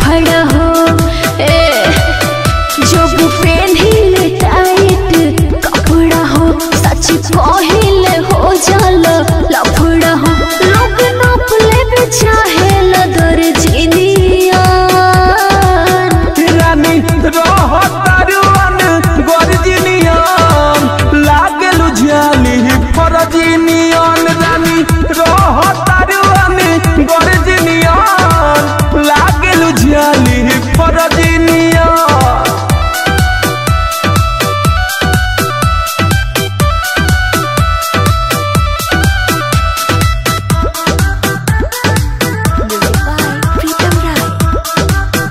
लफड़ा हो ए जब पेन्हिले टाइट कपड़ा हो सच कहिले हो जाल लफड़ा हो लोग नाप ले चाहे लदर जिनिया रानी रह तारुआन गर्जिनियन लागलु जाली फरजिनियन रानी रह तारुआन गर्जिनियन लागलु जाली फरजिनियन प्रीतम राय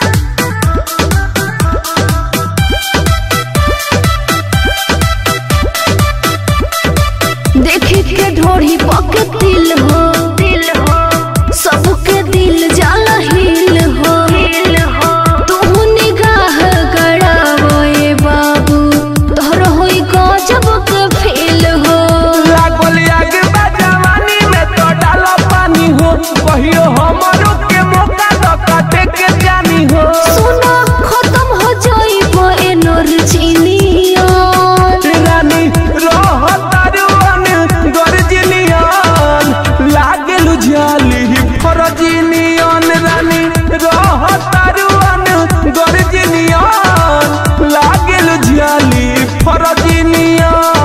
देखे के ढोरी पक दिल हो दिल हो सबके दिल जाला हिल हो हिल हो तू निगाह गड़ावो ए बाबू तोहर होई गजब के फील हो लागल आग बा जवानी में तो डालो पानी हो कहियो हमरो के मौका तो काटे के जानी हो सुना खत्म हो जाइबो एनर्जिनिया रानी रह तारुआन गर्जिनियन लागलु जाली फरजिनियन रानी रह तारुआन गर्जिनियन लागलु जाली फरजिनियन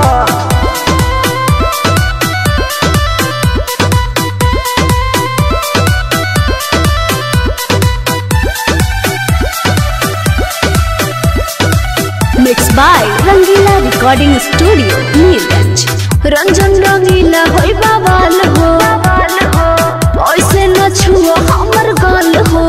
mix by Rangeela recording studio Nilganj Ranjan Rangeela होई बाबाल हो ऐसे न छुओ हमर गाल हो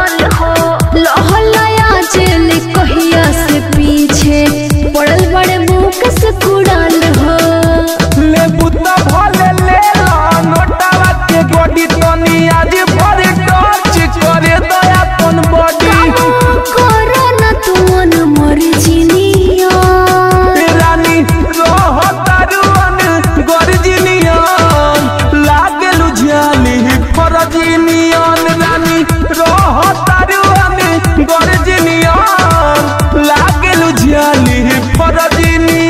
लहलाया जेल कहिया से पीछे पड़ल बड़े मुख से कुड़ाल हो ले बुता भले ले ला नोटावा के गोडी तनी आज भरे टच करे दया अपन बॉडी करो न तू मन मर्जिनिया रानी रह तारुआन गर्जिनियन लागलु जाली फरजिनियन रानी रह तारुआन गर्जिनियन लागलु जाली फरजिनियन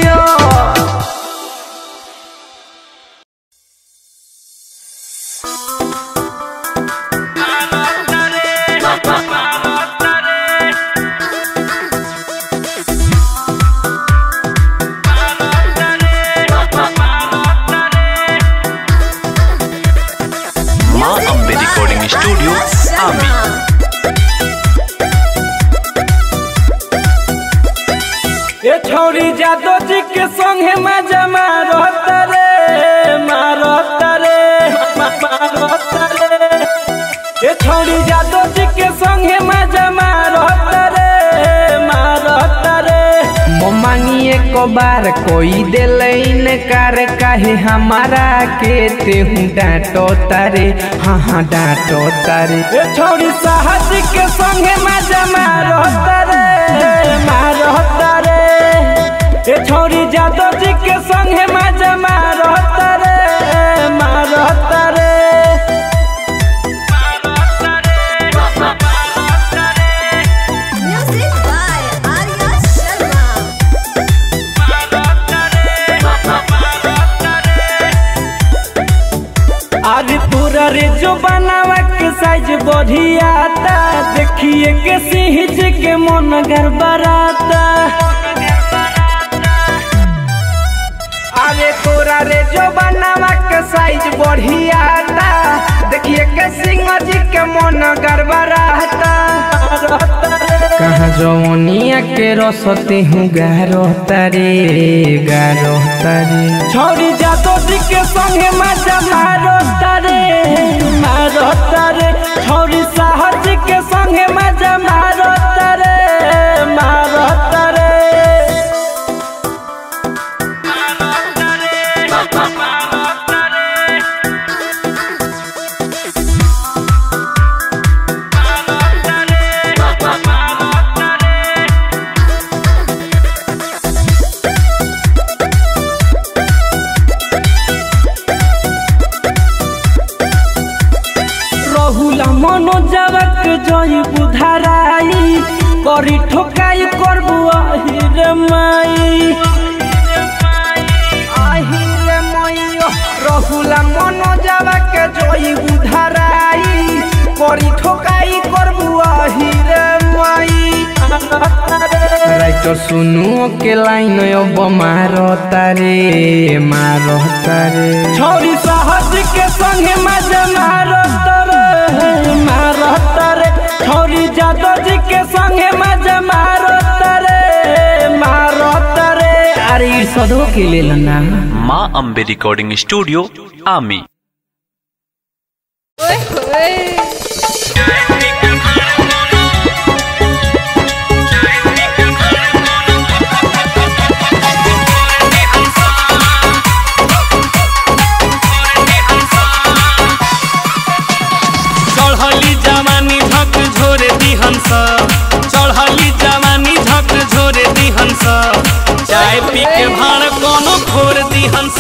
माँ अम्बे रिकॉर्डिंग स्टूडियो आमी ए छौरी जादो जी के संगे मजा मारत रे मारत रे मारत रे ए छौरी जादो जी के संगे मजा मारत रे मारत रे ममांगी एक बार कोई दिले इनकार काहे हमारा के तेहू डांटो तारे हाँ हाँ डांटो तारे ए छौरी साहस के संगे मजा मारत रे मारत रे ए छौरी जादव जी के संगे मजा मारत रे मारत रे Music by Arya Sharma. अरे पूरा रे जो बनावा के साइज बढ़ियाता देखिए के सिंह जी के मन गड़बड़ाता अरे तोरा रे जो बनावा के साइज बढ़ियाता देखिए के सिंह जी के मन गड़बड़ाता कहाँ जौनिया के रसते हूँ गारो तारे गारो तारे छौरी जादो जी के संगे मजा मारो तारे मारो तारे छौरी साहर जी के संगे मजा मारो तारे मारो तारे मनोजवक जो जई बुधाराई करी ठोकाई करबू আহিरे माई আহিरे मैयो रहुला मनो जावा के जई बुधाराई करी ठोकाई करबू আহিरे माई राइटर सुनु के लाइन अब मारता रे मारता रे छोरी सहज के संगे मजा मारता रे मारता रे छोरी जादव जी के संगे मजा मारता रे मारता रे अरे सदो के लेल ना माँ अम्बे रिकॉर्डिंग स्टूडियो आमी चढ़ली जवानी झक झोरे दिहंस चढ़ली जवानी झक झोरे दिहंस चाय पी के भाड़ कोनो फोर दिहंस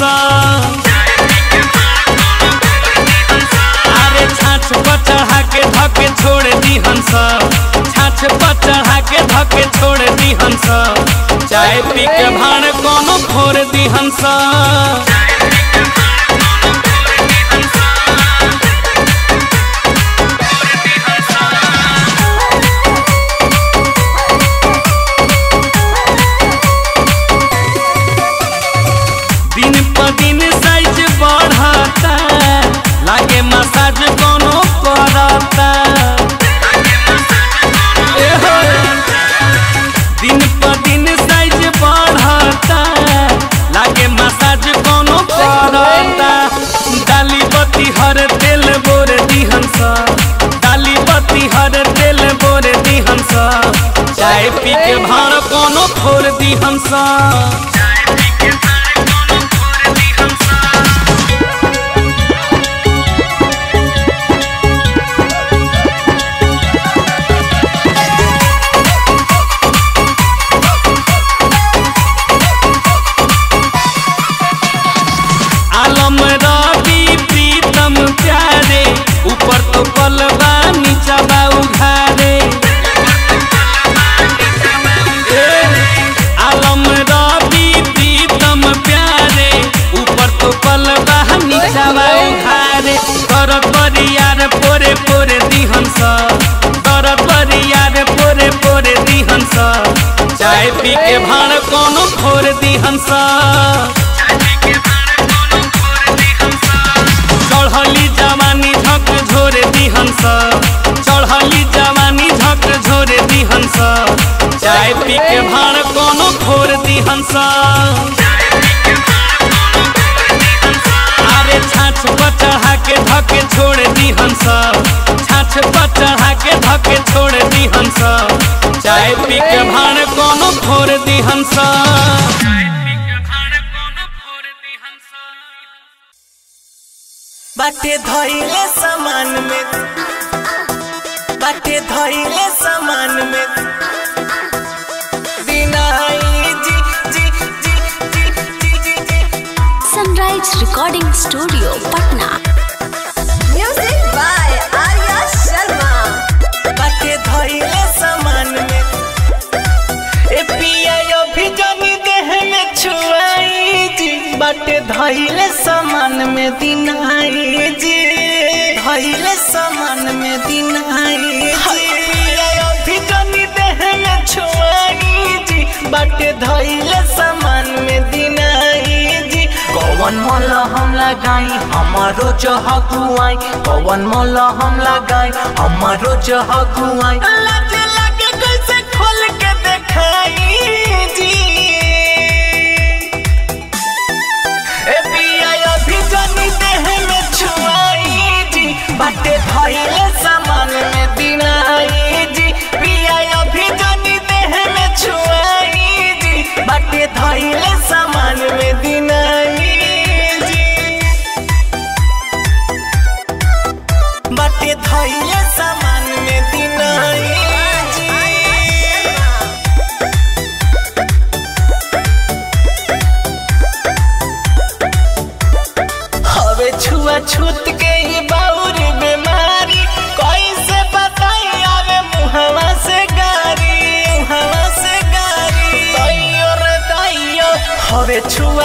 अरे छाछ पर चढ़ा के धके छोड़ दिहंस छाछ पर चढ़ा के धके छोड़ दिहंस चाय पी के भाड़ कोनो फोर दिहंस दिन प दिन साइज बढ़ता लागे मसाज कोनो करता ए हो। दिन प दिन साइज बढ़ता लागे मसाज कोनो करता डाली बत्ती हर तेल बोर दिहंस डाली बत्ती हर तेल बोर दिहंस चाय पी के भाड़ कोनो फोर दिहंस आलम रवि प्रीतम प्यारे ऊपर तो पलवा नीचा बा उघारे ए, आलम रवि प्रीतम प्यारे ऊपर तो पलवा नीचा बा उघारे करत बरियार पोरे पोरे दिहंस करत बरियार पोरे पोरे दिहंस चाय पी के भाड़ कोनो फोर दिहंस चढ़ली जवानी झक झोरे दिहंस चढ़ली जवानी झक झोरे दिहंस चाय पी के भाड़ कोनो फोर दिहंस अरे छाछ पर चढ़ा के धके छोड़ दिहंस छाछ पर चढ़ा के धके छोड़ दिहंस चाय पी के भाड़ कोनो फोर दिहंस बाटे धइले सामान में बाटे धइले सामान में दिनाई जी जी जी जी जी जी जी sunrise recording studio Patna Music by Arya Sharma. बाटे धइले सामान में ए पिया यो भी जनी देह में छुआई जी बाटे धइले सामान में दिनाई जी धइले सामान में दिनाई जी पिया यो भी जनी देह में छुआई जी बाटे धइले सामान में दिनाई जी कौन मोल हम लगाई हमारो जहगुआई कौन मोल हम लगाई हमारो जहगुआई लाज लागे कैसे खोल के देखाई जी ए पिया अभी जनी देह में छुआई जी बाटे धइले सामान में दिनाई जी पिया अभी जनी देह में छुआई जी बाटे धइले सामान में दिनाई जी बाटे धइले सामान में दिनाई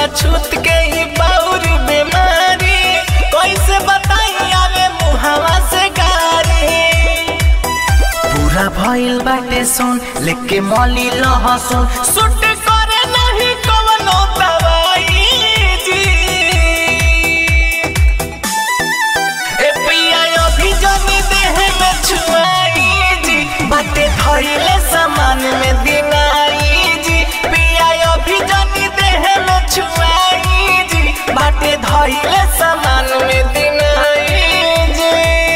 छूत के ही बाउर बीमारी कैसे बताई आवे मुहावा से गारी पूरा भइल बाटे सुन लेके मौली लहसुन सुट करे नहीं कवनो दवाई जी ए पिया अभी जनी देह में छुआई जी बाटे धइले सामान में दिनाई जी पिया अभी जनी देह में छुआई जी बाटे धइले सामान में दिनाई जी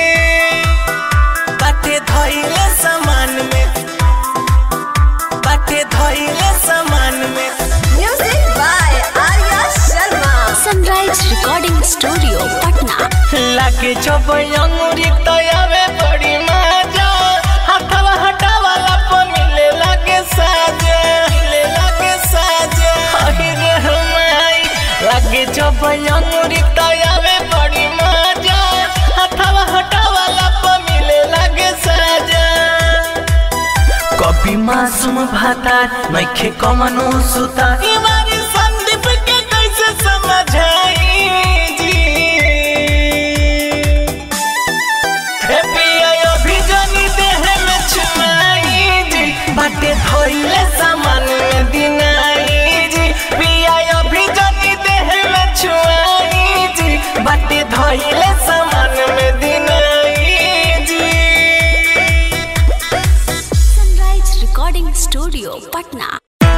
बाटे धइले सामान में बाटे धइले सामान में Music by Arya Sharma. Sunrise recording studio Patna लागे जब अंगुरी तयावे बड़ी मजा हथवा हटावाला पर मिले लागे साजा मिले लागे साजा अहि रे हमाई लागे जब अंगुरी तयावे बड़ी मजा हथवा हटावाला पर मिले लागे साजा कभी मासूम भाता नइखे कमनो सुता इमारी संदीप के कैसे समझाई जी हे पिया अभी जनी देह में छुआई जी बाटे धइले सामान में दिनाई जी पिया अभी जनी देह में छुआई जी बाटे धइले सामान में दिनाई जी सनराइज रिकॉर्डिंग स्टूडियो पटना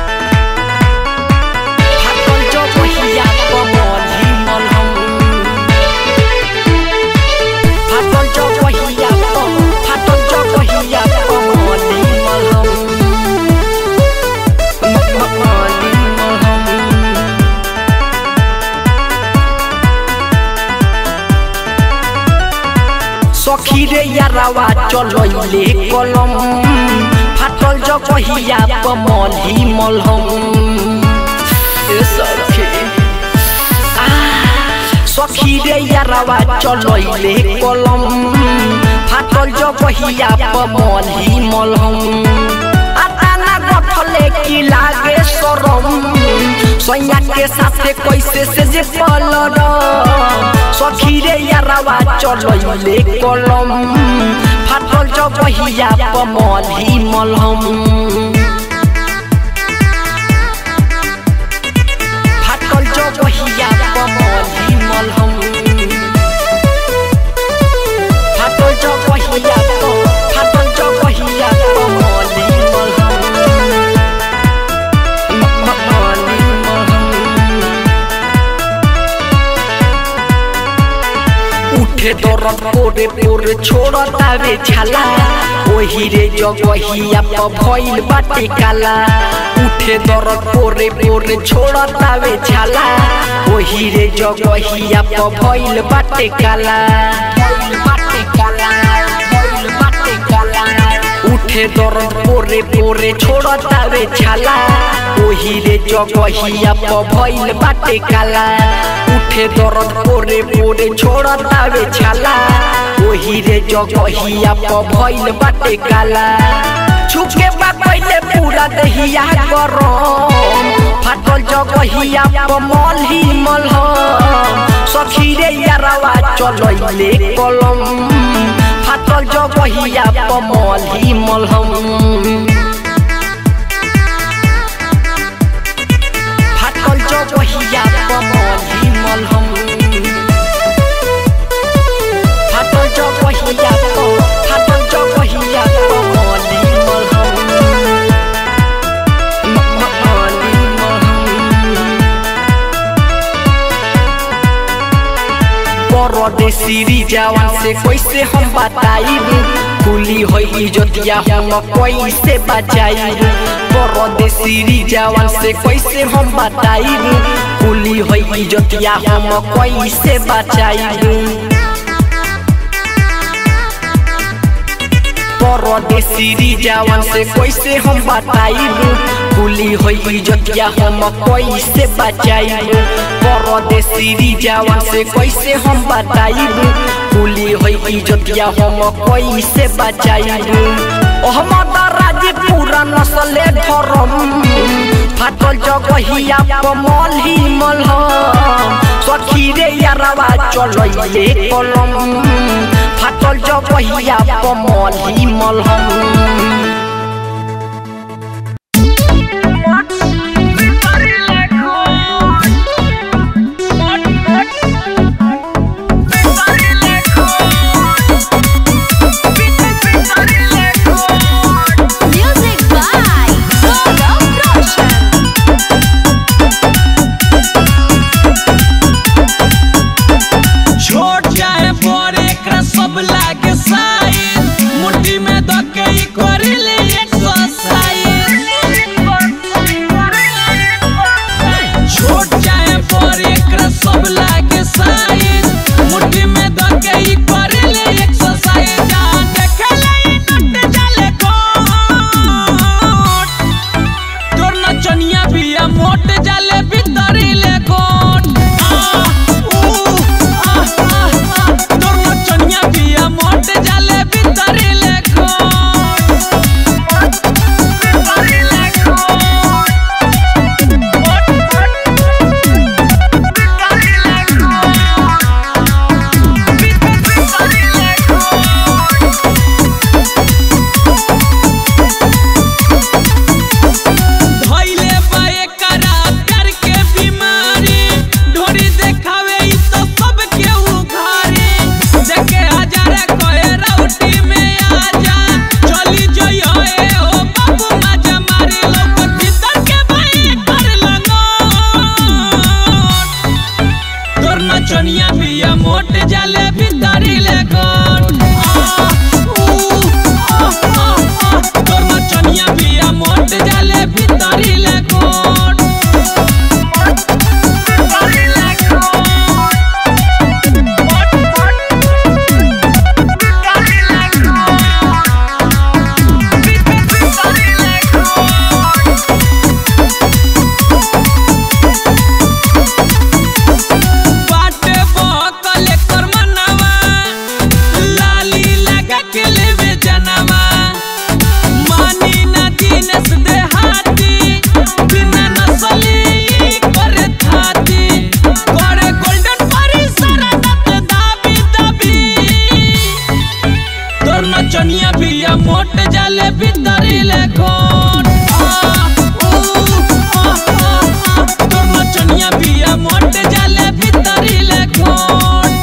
फाटल जो पहिया कमली मलहम फाटल जो पहिया कम फाटल जो पहिया कमली मलहम मलहम मलहम सखी रे यारावा चलैले कलम फाटल जो पहिया कमली मलहम ए सखी आ, सखी रे यारावा चलैले कलम फाटल जो पहिया कमली मलहम आताना गठले की लागे सरम सैया के साथे कैसे से जे पलर सखी रे यारावा चलैले कलम फाटल जो पहिया कमली मलहम फाटल जो पहिया कमली मलहम फाटल जो पहिया क फाटल जो पहिया कमली मलहम म- म- मलहम उठे दरद पोरे पोरे छोड़तावे छाला ओही रे जगहिया प भइल बाटे काला उठे दरद पोरे पोरे छोड़तावे छाला ओही रे जगहिया प भइल बाटे काला भइल बाटे काला भइल बाटे काला उठे दरद पोरे पोरे छोड़तावे छाला ओही रे जगहिया प भइल बाटे काला उठे दरद पोरे पोरे छोड़तावे छाला ओही रे जगहिया प भइल बाटे काला छुके बा पहिले पूरा दहिया गरम फाटल जगहिया प मलही मलहम सखी रे यारवा चलैले कलम फाटल जगहिया प मलही मलहम फाटल जगहिया प मलही मलहम फाटल जगहिया प फाटल जगहिया प मलही मलहम म- म- मलही मलहम परदेसी जवान से कैसे हम बताइब कुली होई जोतिया हम कैसे बचाइब परदेसी जवान से कैसे हम बताइब कुली होई जोतिया हम कैसे बचाइब परदेसी जवान से कैसे हम बताइब कुली होई जोतिया हम कैसे बचाइब परदेसी जवान से कैसे हम बताइब कुली होई जोतिया हम कैसे बचाइब अहमद राज पूरा नस्ले धरम फाटल जगहिया पमल ही मलहम सखी रे यारवा चलइले कलम फाटल जगहिया पमल ही मलहम Music by Gaurav Roshan. छोट चाहे बड़ एकरा सब लागे साइज मुट्ठी में धके ई करेले एक्सरसाइज छोट चाहे बड़ एकरा सब लागे साइज मुट्ठी में धके ई करेले एक्सरसाइज जहाँ देखेले ई नट जाले कोट तोर नचनिया बिया मोट जाले भीतरी ले गोट आ ऊ आ आ आ तोर नचनिया बिया मोट जाले भीतरी ले गोट भीतरी ले गोट मोट भीतरी ले गोट भीतरी ले गोट धइले बाए करा प्यार के बीमारी ढोरी देखावे ई तो सब के उघारी देखे हजारे कहे राउटी में आजा चली जइयो ए हो बाबू माजा मारे लोग भीतर के भाई कर लंगोट तोर नचनिया बिया मोट जाले भीतरी ले गोट आ, ऊ, आ, आ, आ, तोर नचनिया बिया मोट जाले भीतरी ले गोट भीतरी ले गोट मोट मोट भीतरी ले गोट भीतरी ले गोट बाटे बहकल एकर मनवा लाली लगा के लेवे जनवा मानी ना दिनेश देहाती बिना नसली करे थाती करे गोल्डन परी सरदत दाबी दाबी तोर नचनिया बिया मोट जाले भीतरी ले खोट आ, ऊ, आ, आ, आ, तोर नचनिया बिया मोट जाले भीतरी ले खोट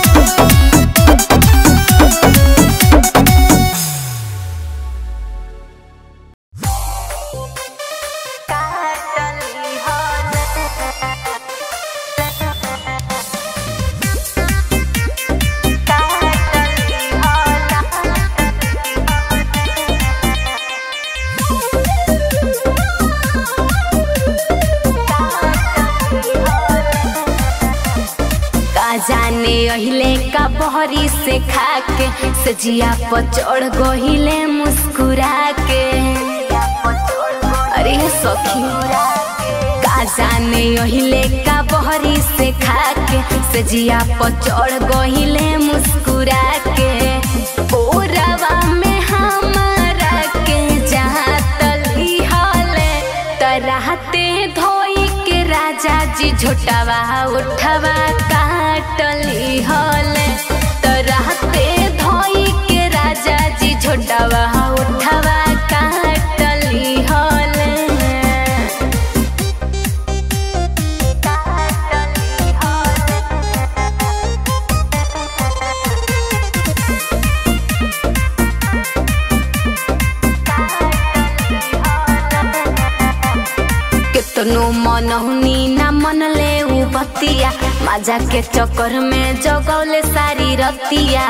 का जाने अहिले का बहरी से खाके सजिया पर चढ़ गहिले मुस्कुरा के अरे सखी का जाने अहिले का बहरी से खाके सजिया पर चढ़ गहिले मुस्कुरा के ओरवा में हमारा के जहाँ तली हले तराहते धोई के राजा जी झोटावा उठावा काटली हले तराहते धोई के राजा जी झोटावा उठावा काटली हले काटली हले केतनो मनहुनी ना मनले उ बतिया माजा के चक्कर में जगौले सारी रतिया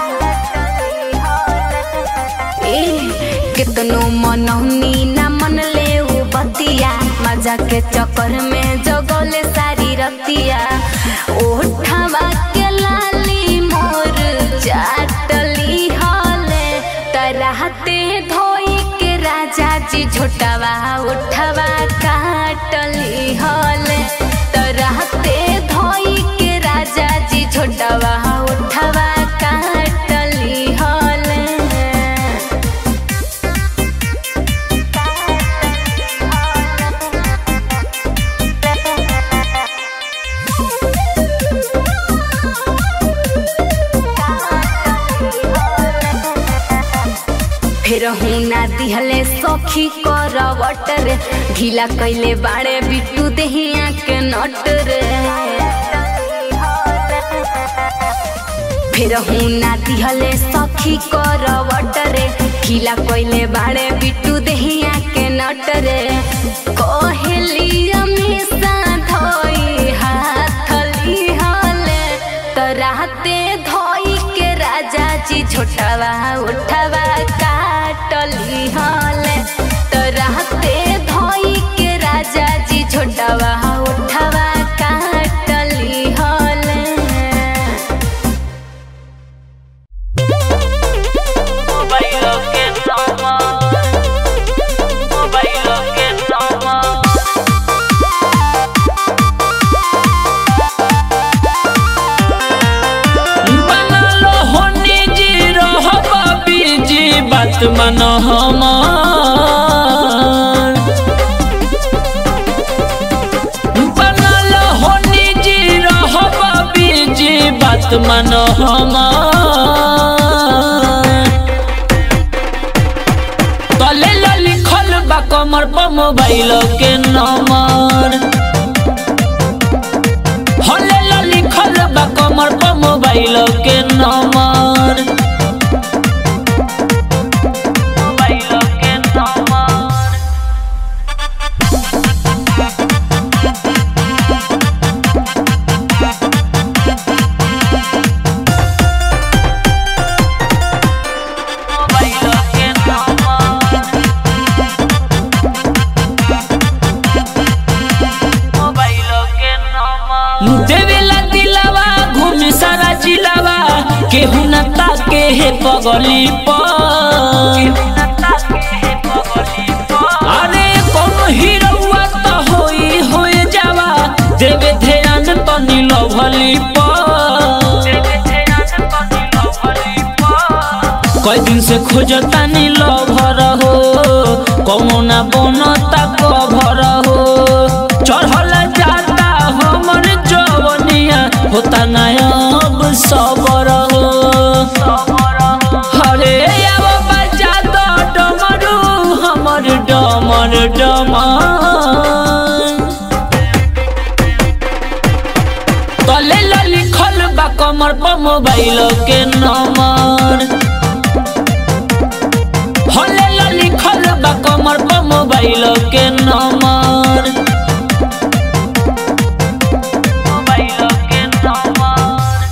ए केतनो मनहुनी ना मनले उ बतिया माजा के चक्कर में जगौले सारी रतिया ओठवा के लाली मोर चाटली हले तरहते धोई के राजा जी झोटावा उठवा काटली हले तरहते धोई के राजा जी झोटावा उठवा काटली हले सखी करवट रे ढीला कैले बाड़े बिट्टू देहिया के नट रे फिर हुना दिहले सखी करवट रे ढीला कैले बाड़े बिट्टू देहिया के नट रे कहली हमेशा धोई हाथ लिहले तो राते धोई के राजा जी छोटवा उठवा काटली हले तो राते धोई के राजा जी छोटवा उठवा काटली हले बनलो होनी जी रहब बीजी बात मन हमार बनलो होनी जी रहब बीजी बात मन हमार तले ला लिखल बा कमर पर मोबाइल के नंबर हले ला लिखल बा कमर पर मोबाइल के नंबर मोबाइल के नंबर मोबाइल के नंबर मोबाइल के नंबर देवेला दिलावा घूमी सारा जिलावा केहू न ताके हे पगली पर अरे कौन हीरोवा तो होई होए जावा देवे ध्यान तो नीलो भली कई दिन से खोजता नीलो भर हो कौनो ना बनता कभर हो चढ़ल जाता हमर जवनिया होता ना अब सबर हो हरे अब बजा दो डमरू हमर डमर डमर तले ला लिखल बा कमर पर मोबाइल के नंबर हले ला लिखल बा कमर पर मोबाइल के नंबर मोबाइल के नंबर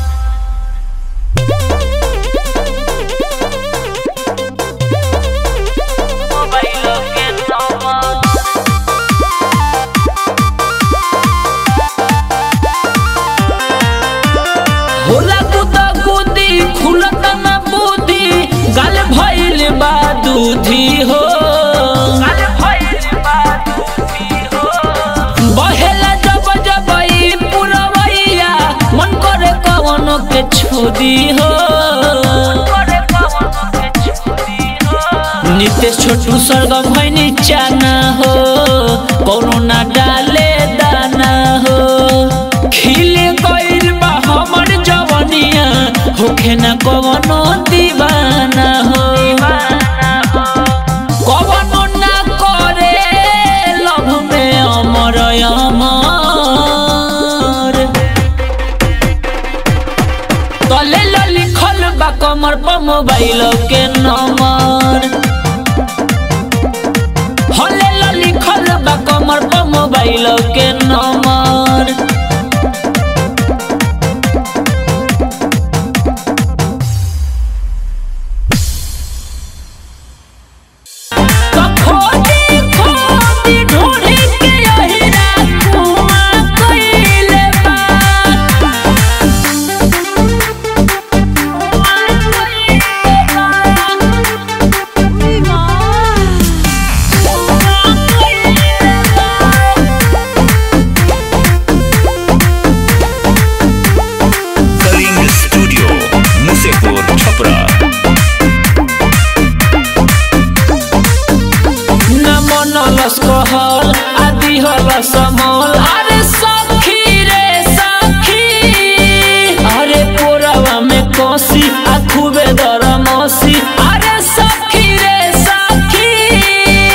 मोबाइल के नंबर होला कुदा कुदी खुलत न बुद्धि गल भइल बा दूधी हो बहेला जब जब ई पुरवैया मन करे कवनो के छोदी हो नितेश छोटू स्वर्ग भैनी चाना हो कौनो ना डाले दाना हो खिल गइल बा हमर जवनिया होखे ना कवनो दीवाना हो कवनो ना करे लभ में अमर अमर तले ला लिखल बा कमर पर मोबाइल के नंबर हले ला लिखल बा कमर पर मोबाइल के नंबर तो खोदी खोदी ढूंढी के अहिरा कुआं कइले बा कलिंग स्टूडियो मुसेपुर छपरा न मनलस कहल आदि हल समल अरे सखी रे सखी अरे कोरवा में कोसी आ खूबे दरमसी अरे सखी रे सखी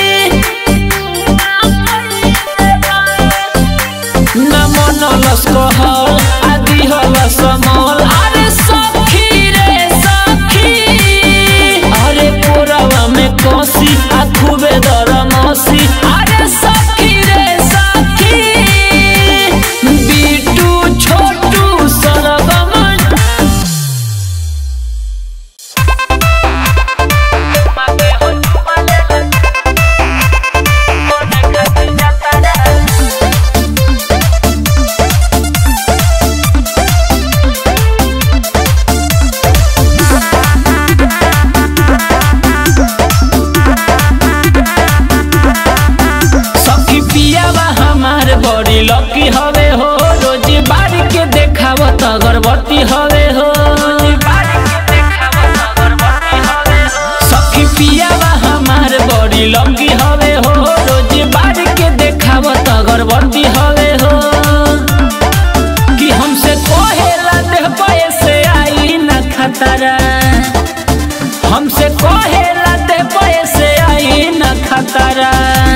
पतरा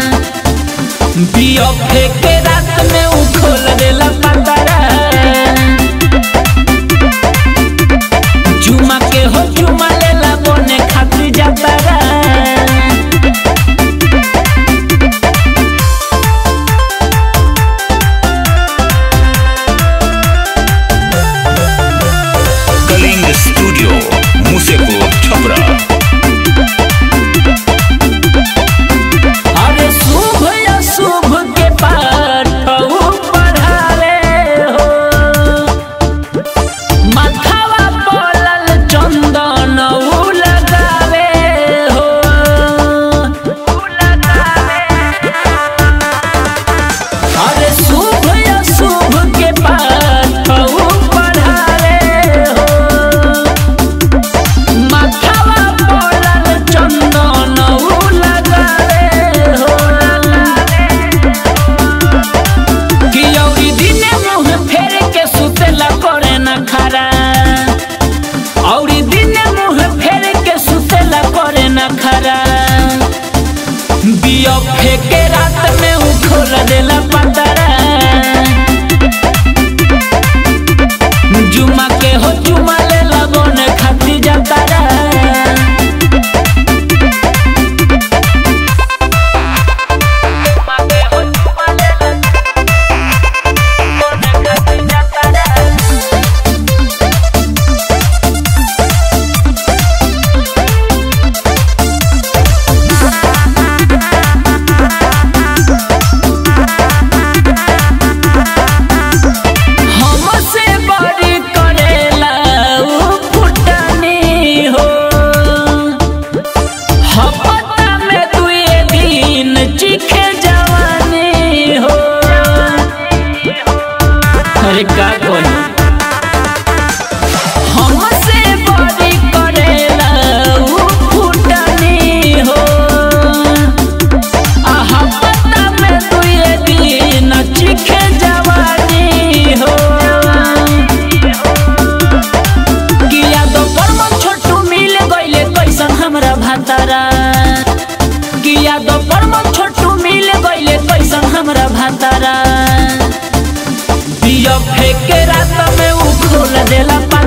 बिया फेंके रात में उ खोल देला पतरा चुमा के हो चुमा लेला बने खातिर जातरा कलिंग स्टूडियो मुसेपुर छपरा अरे शुभ अशुभ के पाठ पढ़ाले हो माथावा पड़ल चंदन उ लगावे हो अरे शुभ अशुभ के पाठ पढ़ाले हो माथावा पड़ल चंदन उ लगावे हो कि औरी दिने मुंह फेर के सुतेला करे न खरा औरी दिने मुंह फेर के सुतेला करे न खरा बिया फेंके रात में उ खोल देला पतरा जुमा के हो जुमा लेला बने खातिर जातारा हमसे बड़ी करेला उ फुटानी हो हपता में दुए दिन चिखे जवानी हो अरे का कोई हमसे बड़ी करेला उ फुटानी हो आहा पता में दुए दिन चिखे जवानी हो किया दो परम छोटू मिल गइले कैसन हमरा भातारा किया दो परम छोटू मिल गइले कैसन हमरा भातारा बिया फेंके रात में उ खोल देला